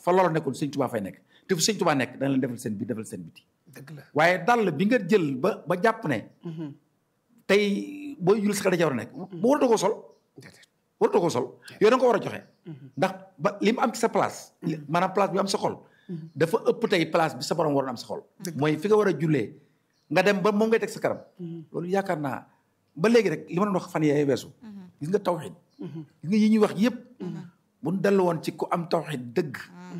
fa loola nekkul sëñ Tuubaa fay nekk te fu sëñ Tuubaa nekk dana leen defal seen biir defal seen biti dëgg la waaye dàll bi nga jël ba ba jàpp ne tey booy jul sax da ca war a nekk bu waratoo ko sol déedéet waratoo ko sol yow da nga ko war a joxe ndax ba li mu am ci sa place maanaam place bi am sa xol dafa ëpp tey place bi sa borom waroon am sa xol mooy fi nga war a jullee nga dem ba moom ngay teg sa kanam loolu yaakaar naa ba léegi rek li ma doon wax fan yee weesu gis nga tawxid gis nga yi ñuy wax yëpp bu ñu dellu woon ci ku am tawxid dëgg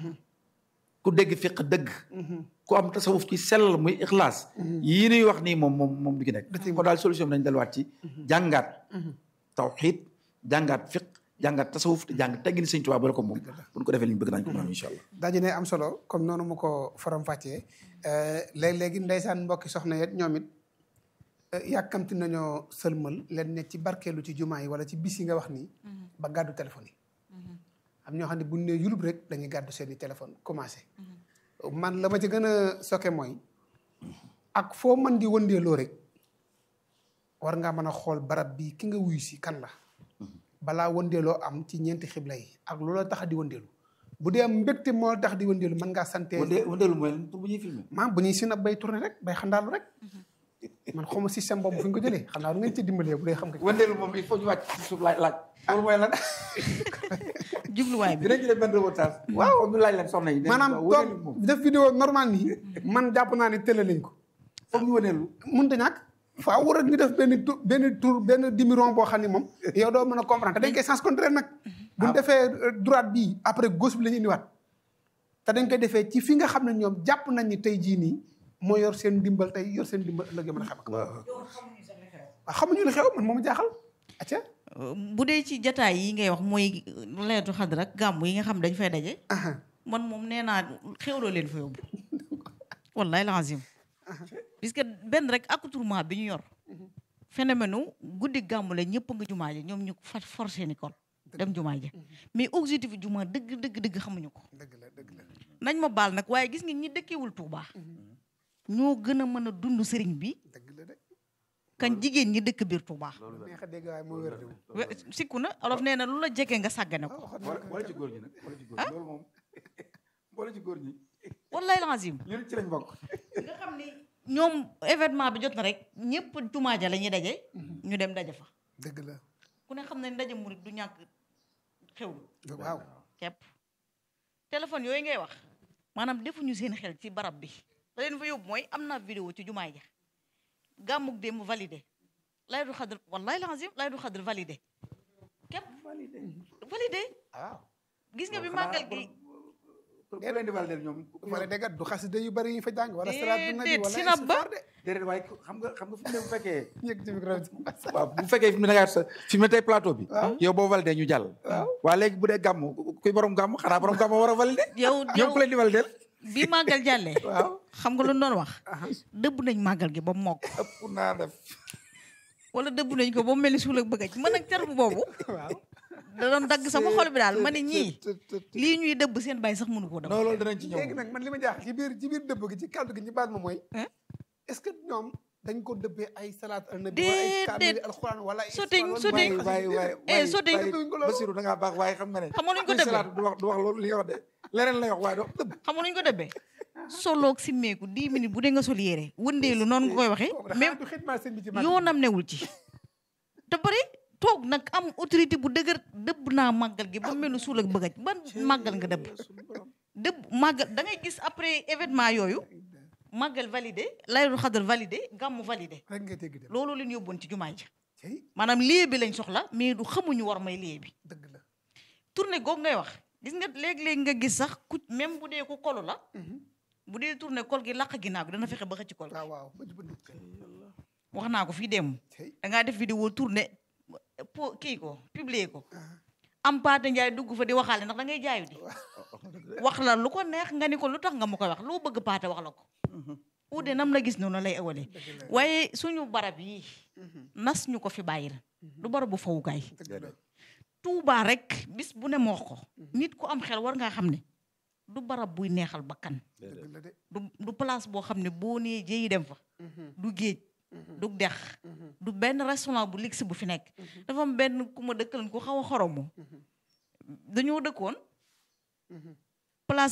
ku dégg fiq dëgg ku am tasawuf ci sellal muy ixlaas yii ñuy wax nii moom moom moom du ci nekk kon daal solution bi dañ delluwaat ci jàngaat tawxid jàngaat fiq jàngaat tasawuf te jàng teggin sëñ Tuubaa bala ko moom bu ñu ko defee li ñu bëgg nañ ko mën a am incha allah dañu ne am solo comme noonu mu ko faram fàccee léeg-léegi ndeysaan mbokki soxna yet ñoom it yàkkamti nañoo sëlmal leen ne ci barkeelu ci jumaa yi wala ci bis yi nga wax nii ba gàddu téléphone yi am ñoo xam ne bu ñu nee yulub rek dañuy gàddu seen i téléphone commencé man la ma ci gën a soke mooy ak foo mën di wëndeeloo rek war ngaa mën a xool barab bi ki nga wuyu si kan la balaa wëndeeloo am ci ñeenti xibla yi ak loola tax di wëndeelu bu dee am mbégte moo tax di wëndeelu mën ngaa sante wënde wëndeelu mooy lan pour bu ñuy filmé maam bu ñuy sinab bay tourné rek bay xandaalu rek man xawma système boobu fu ñu ko jëlee xam naa du ngeen ci dimbalee bu dee xam nga wëndeelu moom il faut ñu wàcc ci suuf laaj laaj loolu mooy lan jubluwaay bi dinañ ci def benn reportage waaw ñu laaj leen soxna yi maanaam toog def vidéo normal nii man jàpp naa ne télé lañ ko foog ñu wëndeelu mun ta ñàkk faaw war a ñu def benn tour benn tour benn demi-rond boo xam ne moom yow doo mën a comprendre te dañ koy sens contraire nag bu ñu defee droite bii après gauche bi la ñu indiwaat te dañ koy defee ci fi nga xam ne ñoom jàpp nañ ni tey jii nii moo yor seen dimbal tey yor seen dimbal ëllëg mën a xam ak waaw xamuñu li xew man moomu jaaxal acca bu dee ci jataay yi ngay wax mooy leetu xadra ak gàmmu yi nga xam dañ fay daje man moom nee naa xewloo leen fa yóbbu wallahi lazim puisque benn rek accoutrement bi ñu yor phénomène u guddi gàmmu la ñëpp nga jumaa ja ñoom ñu fa forcé ni kon dem jumaa ja mais objectif jumaa dëgg dëgg dëgg xamuñu ko dëgg la dëgg la nañ ma baal nag waaye gis nga ñi dëkkewul Tuubaa ñoo gën a mën a dund sëriñ bi dëgg la de kan jigéen ñi dëkk biir Tuubaa neex a dégg waaye moo wér de moom we- sikku na olof nee na lu la jege nga sàggane ko wala ci góor ñi nag wala ci góor ñi loolu moom wala ci góor ñi wallahi lazim ñun ci lañ bokk nga xam ni ñoom événement bi jot na rek ñëpp jumaa ja la ñuy daje ñu dem daje fa dëgg la ku ne xam ne ndaje murit du ñàkk xew waaw kepp téléphone yooyu ngay wax maanaam defuñu seen xel ci barab bi la leen fa yóbbu mooy am naa vidéo ci jumaa ja gàmmug démb validé lay du xadr wallahi lazim lay du xadr validé képp validé waaw gis nga bi màggal gi ku leen di validé ñoom wala dégg nga du xasida yu bari yi fa jàng wala salaatu nabi déedéet wala sinab ba istighfar de déedéet waaye xam nga xam nga fi mu ne bu fekkee yëg ci micro bi waaw bu fekkee fi mu ne da ngaa sa fi mu ne tey plateau bi yow boo validé ñu jàll waa léegi bu dee gàmm kuy borom gàmm xanaa borom gàmm war a validé yow ñoom yow ku leen di validé bi màggal jàllee waaw xam nga lu ñu doon wax dëbb nañ màggal gi ba mu mokk ëpp naa def wala dëbb nañ ko ba mu mel ni suul ak bëggaj man nag terme boobu waaw da doon dagg sama xol bi daal ma ne ñii lii ñuy dëbb seen bàyyi sax mënu koo dëbb non loolu danañ ci ñëw léegi nag man li ma jaaxal ci biir ci biir dëbb gi ci kàddu gi ñu baal ma mooy Hein? est-ce que ñoom dañ ko dëbbee ay salaat al nabi wala ay kaamil Déedéet. alxuraan wala ay Soteñ, histoire soteñ. wala waay waay Eh, waay sotti- waay Basiru da ngaa baax waaye xam nga ne Xam nga nuñ ko kuy dëbbee? salaatu du wax du wax loolu li nga wax de leneen lay wax waaye doo dëbb xam nga nuñ ko dëbbee soloog simmeeku 10 minutes bu dee nga sol yére wëndeelu noonu nga koy waxee kooku da même xanaa du xidmaa sëñ bi ci màggal yoonam newul ci te bari toog nag am autorité bu dëgër dëbb naa màggal gi ba mel ni suul ak bëggaj ban màggal nga dëbb dëbb màggal da ngay gis après événement yooyu màggal validé laylu xadar validé gàmmu validé rek ngay dégg dem loolu leen yóbboon ci jumaa ji cey maanaam lieu bi lañ soxla mais du xamuñu war may lieu bi dëgg la tournée googu ngay wax gis nga léeg-léeg nga gis sax ku même bu dee ku kolu la bu dee tournée kol gi laq ginnaaw gi dana fexe ba xëcc kol gi waaw waaw ba jubal wax naa ko fii dem cey da ngaa def vidéo tournée po kii ko publier ko am paate njaay dugg fa di waxaale ndax da ngay jaayu di wax la lu ko neex nga ni ko lu tax nga ma koy wax loo bëgg paate wax la ko uude nam la gis noonu lay ëwalee waaye suñu barab yi nas ñu ko fi bàyyil du barabu fawukaay dëgg la tuubaa rek bis bu ne moox ko nit ku am xel war ngaa xam ne du barab buy neexal bakkan dëgg la de du du place boo xam ne boo nee jëyi dem fa du géej du dex du benn restaurant bu ligsi bu fi nekk dafa am benn ku ma dëkkalan ku xaw a xoromu dañoo dëkkoon